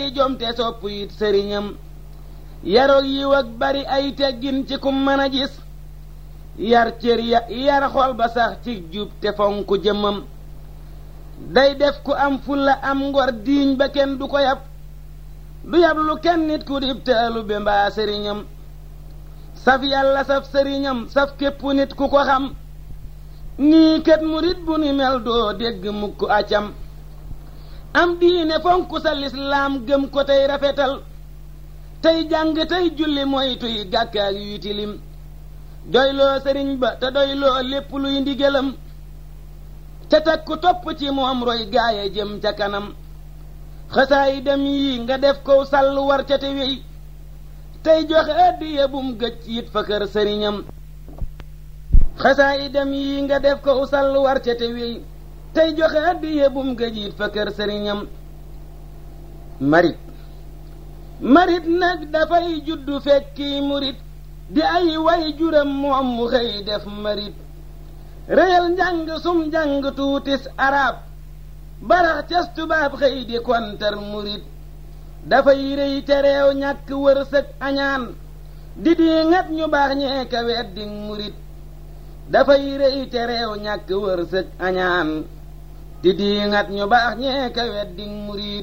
bari jom te sopp it sëriñam yaroog yiw ak bari ay teggin ci kum mën a gis yar cër ya yar xol ba sax ci jub te fonku jëmmam day def ku am fulla am ngor diiñ ba kenn du ko yab du yab lu kenn nit ku dib taalu be mbaa sëriñam saf yàlla saf sëriñam saf képp nit ku ko xam nii kat murit bu ni mel doo dégg mukk acam am diine fonku sa lislaam gëm ko tey rafetal tey jàng tey julli moytuy gàkkaak yuy tilim doyloo sëriñ ba te doyloo lépp luy ndigalam te takku topp ci moom roy gaaye jëm ca kanam xasaay dem yi nga def kow sàll war ca te wéy tey joxe addiya bum gëcc it fa kër sëriñam xasaay dem yi nga def kow sàll war ca te wéy tey joxe addiya bum gëcc it fa kër sëriñam marit marit nag dafay juddu fekki murit di ay way juram moom mu xëy def marit réyal njàng sum njàng tuutis arab barax cas tubaab xëy di kontar murit dafay rëy te réew ñàkk wërsëg añaan di di ngat ñu baax ñee ka weddi murit dafay rëy te réew ñàkk wërsëg añaan di di ngat ñu baax ñee ka weddi murit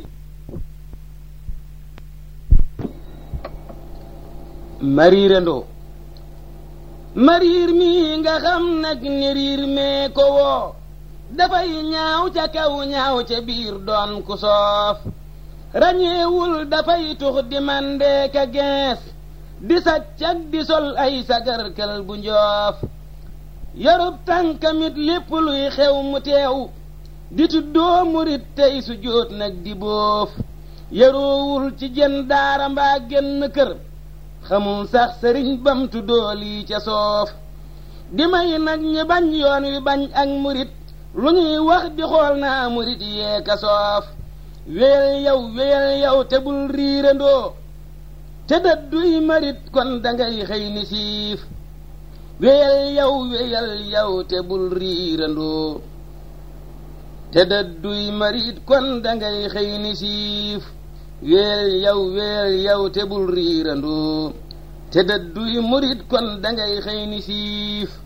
mariirandoo mariir mi nga xam nag ni riir mee ko woo dafay ñaaw ca kaw ñaaw ca biir doon ku soof rañeewul dafay tux di mandee ka gees di saccak di sol ay sagarkal bu njoof yorub tànkamit lépp luy xew mu teew di tuddoo murit tey su jóot nag di boof yaroowul ci jën daara mbaa genn kër xamul sax sëriñ bam tuddoo lii ca soof di may nag ñi bañ yoon wi bañ ak murit lu ñuy wax di xool naa murit yee ka soof wéyal yow wéyal yow te bul riirandoo te dëdduy marit kon dangay xëy ni siif wéyal yow wéyal yow te bul riirandoo te dëdduy marit kon dangay xëy ni siif wéyal yow wéyal yow te bul riirandoo te dëdduy murit kon dangay xëy ni siif